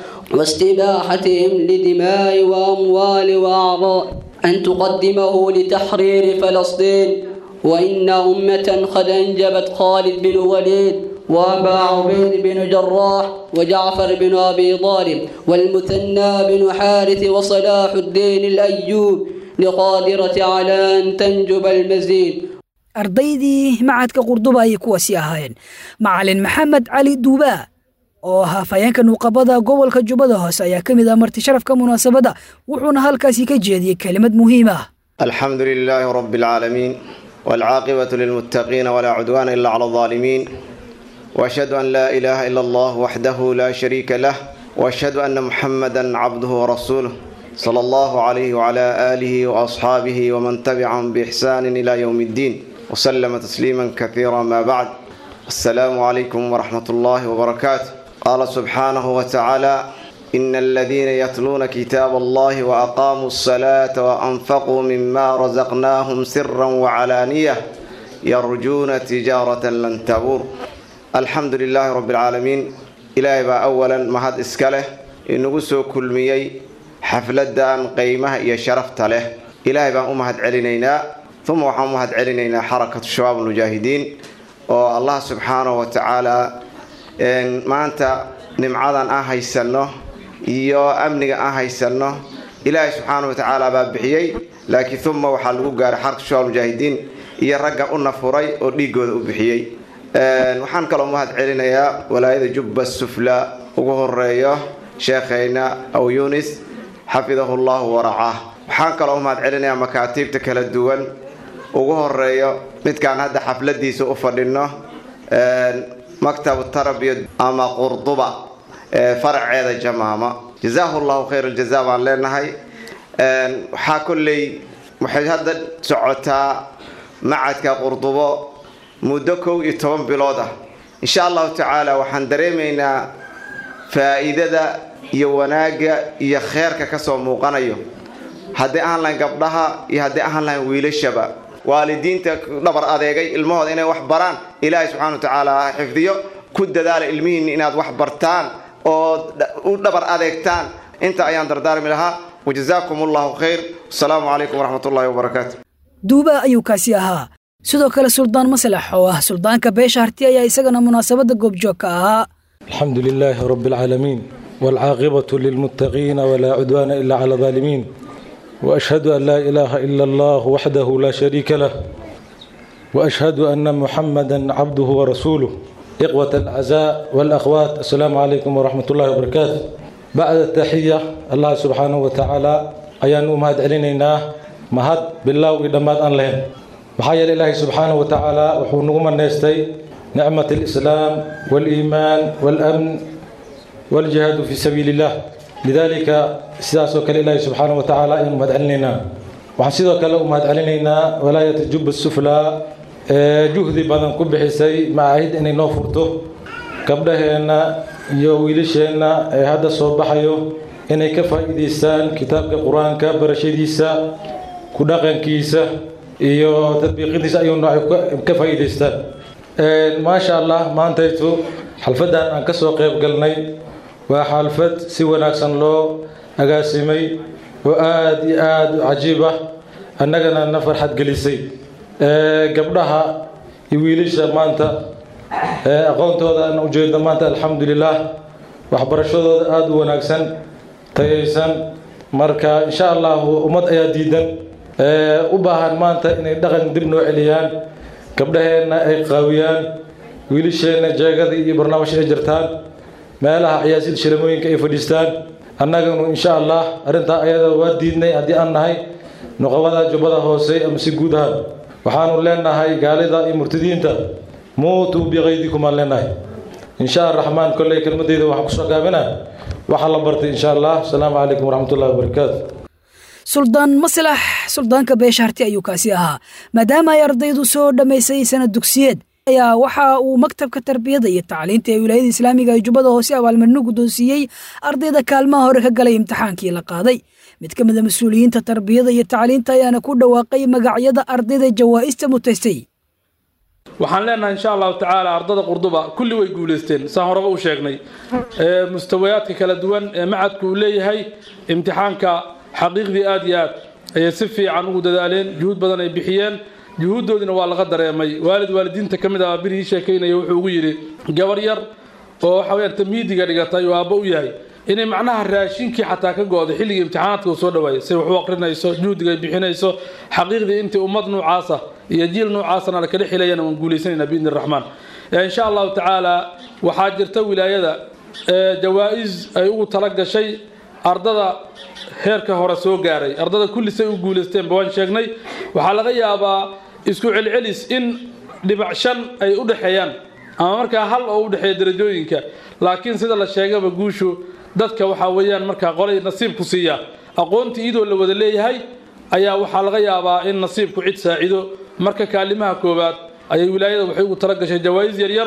S10: واستباحتهم لدماء وأموال وأعراض أن تقدمه لتحرير فلسطين وإن أمة قد أنجبت خالد بن وليد وأبا عبيد بن جراح وجعفر بن أبي طالب والمثنى بن حارث وصلاح الدين الأيوب لقادرة على أن تنجب المزيد
S2: ardaydii macadka qurduba ayay kuwaasi ahaayeen macalin maxamed cali duubaa oo ahaa fayeenka nuuqabada gobolka jubbada hoose ayaa ka mid ah marti sharafka munaasabadda wuxuuna halkaasi ka jeediyey kelimad muhiim ah
S11: الحمد لله رب العالمين والعاقبة للمتقين ولا عدوان إلا على الظالمين وأشهد أن لا إله إلا الله وحده لا شريك له وأشهد أن محمدا عبده ورسوله صلى الله عليه وعلى آله وأصحابه ومن تبعهم بإحسان إلى يوم الدين وسلم تسليما كثيرا ما بعد السلام عليكم ورحمة الله وبركاته قال سبحانه وتعالى إن الذين يتلون كتاب الله وأقاموا الصلاة وأنفقوا مما رزقناهم سرا وعلانية يرجون تجارة لن تبور الحمد لله رب العالمين إلهي با أولا مهد إسكاله إنه سو كل ميي حفلة أن قيمة إيا شرفت له إلهي با أمهد علينا ثم وحا أمهد علينا حركة الشباب المجاهدين والله سبحانه وتعالى ما أنت نمعادا أهي سنه iyo amniga aan haysanno ilaahay subxaana wa tacaala baa bixiyey laakiin uma waxaa lagu gaaray xarka shubaab mujaahidiin iyo ragga u nafuray oo dhiigooda u bixiyey waxaan kaloo mahad celinayaa walaayada jubba sufla ugu horeeyo sheekhayna aw yunis xafidahu llahu waracaah waxaan kaloo mahad celinayaa makaatiibta kala duwan ugu horeeyo midkaan hadda xafladiisa u fadhino maktabu tarbiya ama qurduba faraceeda jamaama jazaahu llahu khayr aljaza baan leenahay waxaa kolley waxay hadda socotaa macadka qurdubo muddo kow iyo toban bilood ah insha allahu tacaala waxaan dareemaynaa faa'iidada iyo wanaagga iyo kheerka kasoo muuqanayo haddii ahaan lahayn gabdhaha iyo haddii ahaan lahayn wiilashaba waalidiinta dhabar adeegay ilmahooda inay wax baraan ilaahay subxana wa tacaala ha xifdiyo ku dadaala ilmihiinni inaad wax bartaan oo u dhabar adeegtaan inta ayaan dardaarmi lahaa wajazaakum allahu khayr wasalaamu calaykum waraxmat ullahi wabarakaatu
S2: duuba ayuu kaasi ahaa sidoo kale suldaan masalax oo ah suldaanka beesha harti ayaa isagana munaasabadda goobjoog ka ahaa
S12: الحمد لله رب العالمين والعاقبة للمتقين ولا عدوان إلا على الظالمين وأشهد أن لا إله إلا الله وحده لا شريك له وأشهد أن محمدا عبده ورسوله إخوة الأعزاء والأخوات السلام عليكم ورحمة الله وبركاته بعد التحية الله سبحانه وتعالى أيان مهد علينا مهد بالله وإدمات أن لهم محايا لله سبحانه وتعالى وحونهم الناستي نعمة الإسلام والإيمان والأمن والجهاد في سبيل الله لذلك سياسة الله سبحانه وتعالى أن مهد علينا وحسيدو كلا مهد علينا ولاية الجب السفلى juhdi badan ku bixisay macaahid inay noo furto gabdhaheenna iyo wiilasheenna ee hadda soo baxayo inay ka faa'iidaystaan kitaabka qur-aanka barashadiisa ku dhaqankiisa iyo tadbiiqintiisa ayuuna ay ka faa'iidaystaan maasha allah maantaytu xalfaddan aan ka soo qayb galnay waa xalfad si wanaagsan loo agaasimay oo aada iyo aada u cajiib ah annagana na farxad gelisay gabdhaha iyo wiilasha maanta aqoontooda aan ujeedno maanta alxamdulilah waxbarashadooda aada u wanaagsan tayaysan marka insha allahu ummad ayaa diidan u baahan maanta inay dhaqan dib noo celiyaan gabdhaheenna ay qaawiyaan wiilasheenna jeegada iyo barnaamijka ay jirtaan meelaha ciyaasid shiramooyinka ay fadhiistaan annaganu insha allah arrintaa ayada waa diidnay haddii aan nahay nuqabada jubbada hoose ama si guud ahaan waxaanu leenahay gaalida iyo murtadiinta muutuu biqaydikum aan leenahay insha araxmaan kolley kelmadeyda waxaan kusoo gaabina waxaa la bartay insha allah asalaamu calaykum waraxmatullahi wabarakaatu
S2: suldaan maslax suldaanka beesha harti ayuu kaasi ahaa maadaama ay ardaydu soo dhammaysay sanad dugsiyeed ayaa waxa uu maktabka tarbiyada iyo tacliinta ee wilaayada islaamiga ee jubbada hoose abaalmarino guddoonsiiyey ardayda kaalmaha hore ka galay imtixaankii la qaaday mid ka mid a mas-uuliyiinta tarbiyada iyo tacliinta ayaana ku dhawaaqay magacyada ardayda jawaa'ista mutaystay
S13: waxaan leenahay insha allahu tacaala ardada qurduba kulli way guulaysteen saan horeba u sheegnay mustawayaadka kala duwan ee macadku uu leeyahay imtixaanka xaqiiqdii aada iyo aad ayay si fiican ugu dadaaleen juhud badan ay bixiyeen juhuuddoodina waa laga dareemay waalid waalidiinta ka mid ah biri ii sheekaynaya wuxuu ugu yidhi gabar yar oo waxa weyaan tamhiidiga dhigatay oo aabba u yahay inay macnaha raashinkii xataa ka go-day xilligii imtixaanaadka uu soo dhawaayay say wax u aqrinayso juhdiga ay bixinayso xaqiiqdii intii ummad noocaasa iyo jiil noocaasana la kala xilayana waan guulaysanaynaa biidni raxmaan insha allahu tacaala waxaa jirta wilaayada jawaa-is ay ugu tala gashay ardada heerka hore soo gaaray ardada kulli say u guulaysteenba waan sheegnay waxaa laga yaabaa isku celcelis in dhibac shan ay u dhexeeyaan ama markaa hal oo u dhexeeya darajooyinka laakiin sida la sheegaba guushu dadka waxaa weeyaan markaa qolay nasiibku siiya aqoontii iyadoo la wada leeyahay ayaa waxaa laga yaabaa in nasiibku cid saacido marka kaalimaha koowaad ayay wilaayada waxay ugu tala gashay jawaa-is yaryar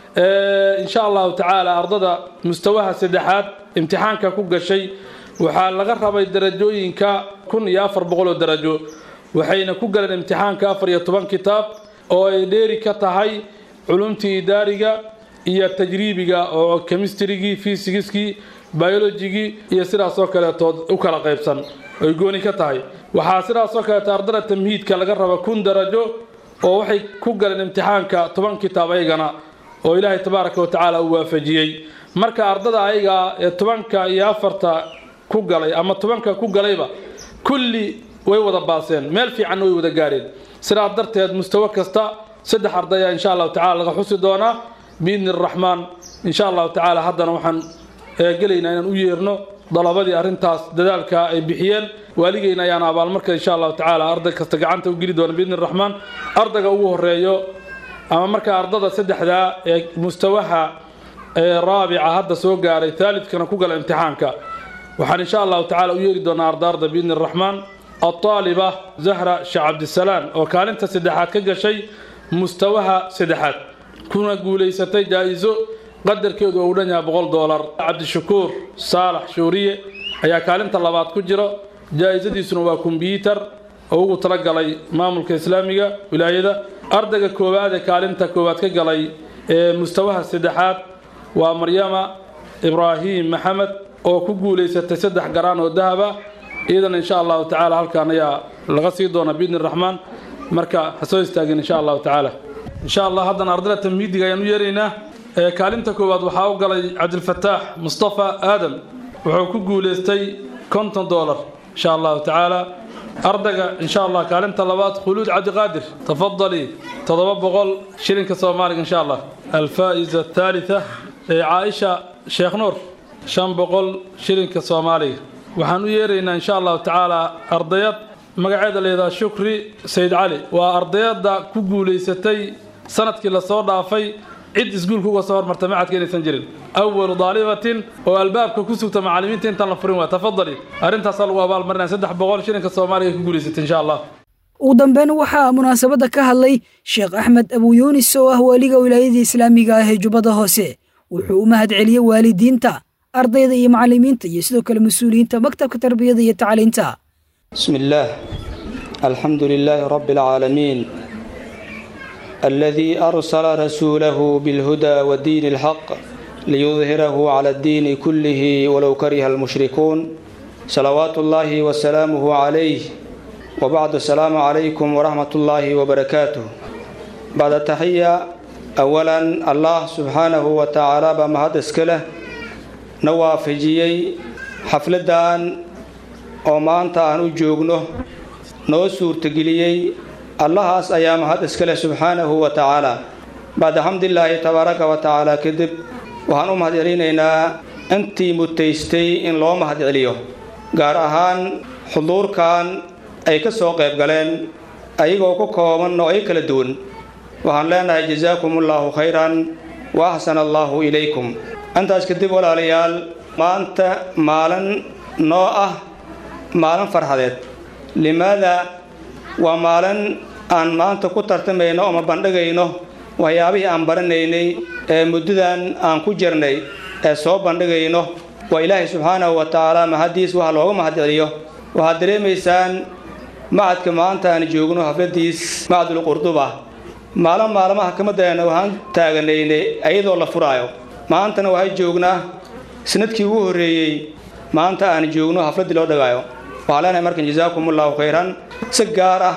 S13: insha allahu tacaala ardada mustawaha saddexaad imtixaanka ku gashay waxaa laga rabay darajooyinka kun iyo afar boqol oo darajo waxayna ku galeen imtixaanka afar iyo toban kitaab oo ay dheeri ka tahay culumtii idaariga iyo tajriibiga oo chemistrigii fysigiskii biologigii iyo sidaasoo kaleetood u kala qaybsan ay gooni ka tahay waxaa sidaasoo kaleeto ardada tamhiidka laga raba kun darajo oo waxay ku galeen imtixaanka toban kitaab ayagana oo ilaahay tabaaraka watacaala uu waafajiyey marka ardada ayaga ee tobanka iyo afarta ku galay ama tobanka ku galayba kulli way wada baaseen meel fiicanna way wada gaareen sidaas darteed mustawo kasta saddex ardaya insha allahu tacala laga xusi doonaa biidni araxmaan insha allahu tacaala haddana waxaan gelaynaa inaan u yeerno dalabadii arrintaas dadaalka ay bixiyeen waaligeyna ayaan abaalmarka insha allahu tacaala arday kasta gacanta u geli doona biidni raxmaan ardayga ugu horeeyo ama markaa ardada saddexdaa ee mustawaha raabica hadda soo gaaray thaalidkana ku gala imtixaanka waxaan insha allahu tacala u yeeri doonaa ardaarda biidni raxmaan alطaaliba zahra sheekh cabdisalaan oo kaalinta saddexaad ka gashay mustawaha saddexaad kuna guulaysatay jaa-iso qadarkeedu oo u dhan yahay boqol doolar cabdishakuur saalax shuuriye ayaa kaalinta labaad ku jiro jaa-isadiisuna waa kombyuutar oo ugu talagalay maamulka islaamiga wilaayada ardayga koowaad ee kaalinta koowaad ka galay ee mustawaha saddexaad waa maryama ibraahim maxamed oo ku guulaysatay saddex garaan oo dahaba iyadana insha allahu tacaala halkaan ayaa laga sii doona biidni raxmaan marka ha soo istaagin insha allahu tacaala insha allah haddana ardayda tamhiidiga ayaan u yeeraynaa kaalinta koowaad waxaa u galay cabdilfataax mustafa aadam wuxuu ku guulaystay konton doolar insha allahu tacaala ardayga insha allah kaalinta labaad khuluud cabdiqaadir tafadali toddoba boqol shilinka soomaaliga insha allah alfaa'iza athaalitha caaisha sheekh nuur shan boqol shilinka soomaaliga waxaan u yeeraynaa insha allahu tacaala ardayad magaceeda leedaha shukri sayd cali waa ardayadda ku guulaysatay sanadkii lasoo dhaafay cid iskuulka uga soo hormarta macadka inaysan jirin awalu daalibatin oo albaabka ku sugta macallimiinta intaan la furin waa tafadali arrintaasaa lagu abaalmarinaya saddex boqol shilinka soomaaliga ku guulaysatay insha allah
S2: ugu dambeyn waxaa munaasabadda ka hadlay sheekh axmed abu yuunis oo ah waaliga wilaayadii islaamiga ah ee jubbada hoose wuxuu u mahad celiyey waalidiinta ardayda iyo macallimiinta iyo sidoo kale mas-uuliyiinta maktabka tarbiyada iyo tacliinta
S14: بسم الله الحمد لله رب العالمين الذي أرسل رسوله بالهدى ودين الحق ليظهره على الدين كله ولو كره المشركون صلوات الله وسلامه عليه وبعد السلام عليكم ورحمة الله وبركاته بعد التحية أولا الله سبحانه وتعالى بمهد اسكله نوافجيي حفلدان oo maanta aan u joogno noo suurtageliyey allahaas ayaa mahad iskale subxaanahu wa tacaala bacda xamdilaahi tabaaraka wa tacaala kadib waxaan u mahad celinaynaa intii mutaystay in loo mahad celiyo gaar ahaan xuduurkan ay ka soo qayb galeen ayagoo ku kooban oo ay kala duwan waxaan leenahay jasaakumullahu khayran wa axsana allaahu ilaykum intaas kadib walaalayaal maanta maalin noo ah maalin farxadeed limaada waa maalin aan maanta ku tartamayno ama bandhigayno waxyaabihii aan baranaynay ee muddadan aan ku jirnay ee soo bandhigayno waa ilaahay subxaanahu wa tacaala mahaddiis waxa looga mahad celiyo waxaad dareemaysaan macadka maanta aan joogno hafladiis macadul qurduba maalin maalmaha kamadeena waxaan taaganaynay iyadoo la furaayo maantana waxay joognaa sanadkii ugu horreeyey maanta aan joogno hafladdii loo dhagaayo waxaa leenahay markan jasaakumullahu khayran si gaar ah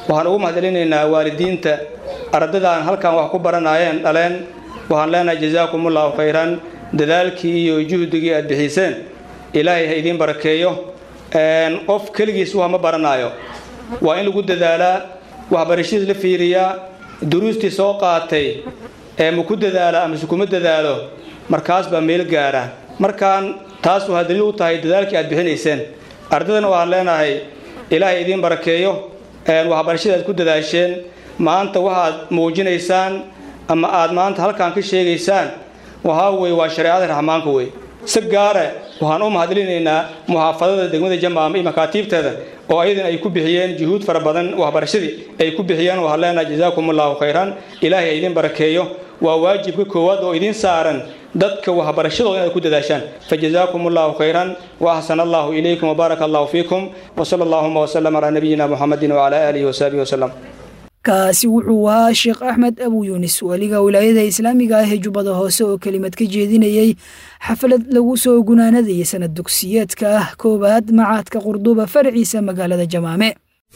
S14: waxaan ugu mahadcelinaynaa waalidiinta ardadaan halkan wax ku baranayeen dhaleen waxaan leenahay jasaakumullahu khayran dadaalkii iyo juhdigii aad bixiseen ilaahay ha idiin barakeeyo qof keligiis wax ma baranaayo waa in lagu dadaalaa waxbarashadiis la fiiriyaa duruustii soo qaatay ee ma ku dadaala amase kuma dadaalo markaas baa meel gaara markaan taas waxaa daliil u tahay dadaalkii aad bixinayseen ardadana waxaan leenahay ilaahay idiin barakeeyo waxbarashada aad ku dadaasheen maanta waxaad muujinaysaan ama aad maanta halkan ka sheegaysaan waxaa weye waa shareecada raxmaanka wey si gaare waxaan u mahadcelinaynaa muxaafadada degmada jamaama iyo makaatiibteeda oo ayadana ay ku bixiyeen juhuud fara badan waxbarashadii ay ku bixiyeen waxaan leenahay jasaakumullahu khayran ilaahay idin barakeeyo waa waajibka koowaad oo idin saaran dadka waxbarashadooda inaad ku dadaashaan fajazaakum allahu khayran waaxsana allahu ilaykum wabaaraka allahu fiikum wasala allahuma wasalam calaa nabiyina muxamedin wacala aalihi wasaxbihi wasalam
S2: kaasi wuxuu ahaa sheekh axmed abu yuunis waliga wilaayada islaamiga ah ee jubbada hoose oo kelimad ka jeedinayey xaflad lagu soo gunaanadayay sanad dugsiyeedka ah koowaad macaadka qurduba farciisa magaalada jamaame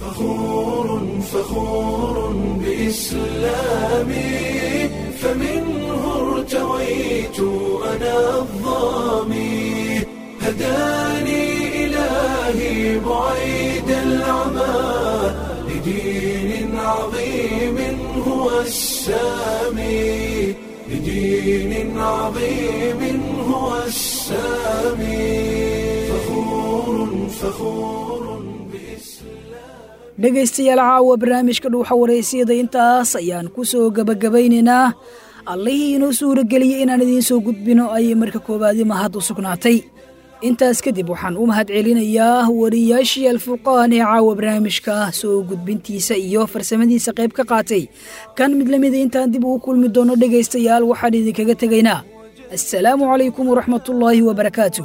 S1: فخور بإسلامي فمنه ارتويت أنا الظامي هداني إلهي بعيد العمى لدين عظيم هو السامي لدين عظيم هو السامي فخور فخور
S2: dhegaystayaal caawa barnaamijka dhuuxa waraysiyada intaas ayaan ku soo gebagabaynaynaa allihii inoo suurageliyey inaan idiin soo gudbino ayay marka koowaadi mahad u sugnaatay intaas kadib waxaan u mahad celinayaa wariyaashii alfurqaan ee caawa barnaamijka soo gudbintiisa iyo farsamadiisa qayb ka qaatay kan mid lamida intaan dib ugu kulmi doono dhegaystayaal waxaan idinkaga tegaynaa assalaamu calaykum waraxmatullaahi wabarakaatu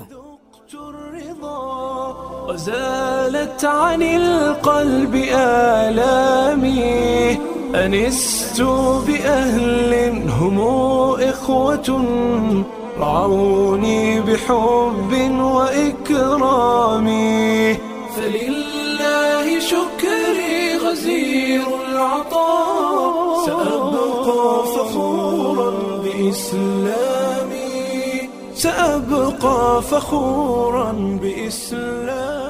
S1: وزالت عن القلب آلامي أنست بأهل هم إخوة رعوني بحب وإكرام فلله شكري غزير العطاء سأبقى فخورا بإسلامي سأبقى فخورا بإسلامي